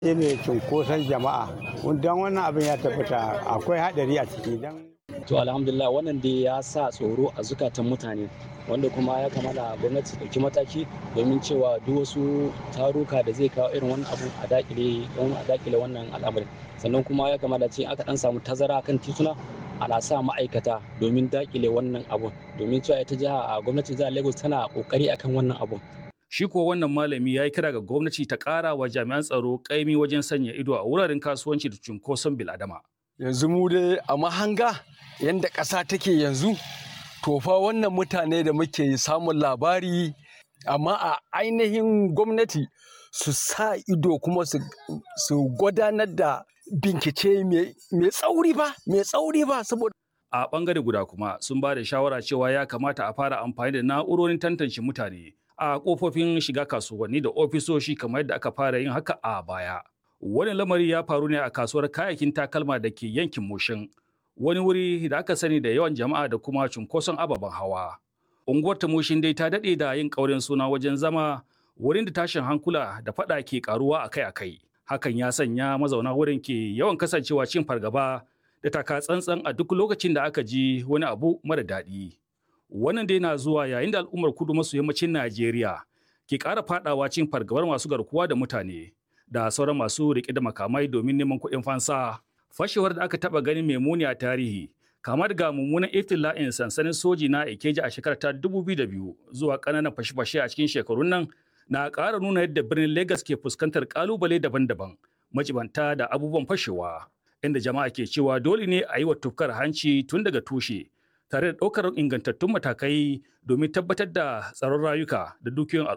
ne cunkoson jama'a don wannan abin ya tabbata akwai haɗari a ciki don to alhamdulillah wannan dai ya sa tsoro a zukatan mutane wanda kuma ya kamata gwamnati ɗauki mataki domin cewa duk wasu taruka da zai kawo irin wannan abu a dakile don a dakile wannan al'amarin sannan kuma ya kamata ce aka dan samu tazara kan tituna ana sa ma'aikata domin dakile wannan abun domin cewa ita jiha a gwamnatin jihar lagos tana kokari akan wannan abun Shi ko wannan malami ya yi kira ga gwamnati ta ƙara wa jami'an tsaro ƙaimi wajen sanya ido a wuraren kasuwanci da cunkoson biladama. yanzu mu dai a mahanga yadda ƙasa take yanzu to fa wannan mutane da muke samun labari amma a ainihin gwamnati su sa ido kuma su gudanar da bincike mai tsauri ba mai tsauri ba saboda A ɓangare guda kuma sun ba da shawara cewa ya kamata a fara amfani da na'urorin tantance mutane a kofofin shiga kasuwanni da ofisoshi kamar yadda aka fara yin haka a baya. Wani lamari ya faru ne a kasuwar kayayyakin takalma da ke yankin Moshin, wani wuri da aka sani da yawan jama'a da kuma cunkoson ababen hawa. Unguwar ta Moshin dai ta daɗe da yin ƙaurin suna wajen zama wurin da tashin hankula da faɗa ke ƙaruwa akai-akai. Hakan ya sanya mazauna wurin ke yawan kasancewa cin fargaba da taka tsantsan a duk lokacin da aka ji wani abu mara daɗi. Wannan dai na zuwa yayin da al'ummar kudu maso yammacin Najeriya ke ƙara faɗawa cin fargabar masu garkuwa da mutane da sauran masu riƙe da makamai domin neman kuɗin fansa. Fashewar da aka taɓa ganin mai muni a tarihi kama daga mummunan iftila'in sansanin soji na Ikeja a shekarar ta 2002 zuwa ƙananan fashe-fashe a cikin shekarun nan na ƙara nuna yadda birnin Legas ke fuskantar ƙalubale daban-daban majibanta da abubuwan fashewa inda jama'a ke cewa dole ne a yi wa tufkar hanci tun daga tushe tare da ɗaukar ingantattun matakai domin tabbatar da tsaron rayuka da dukiyoyin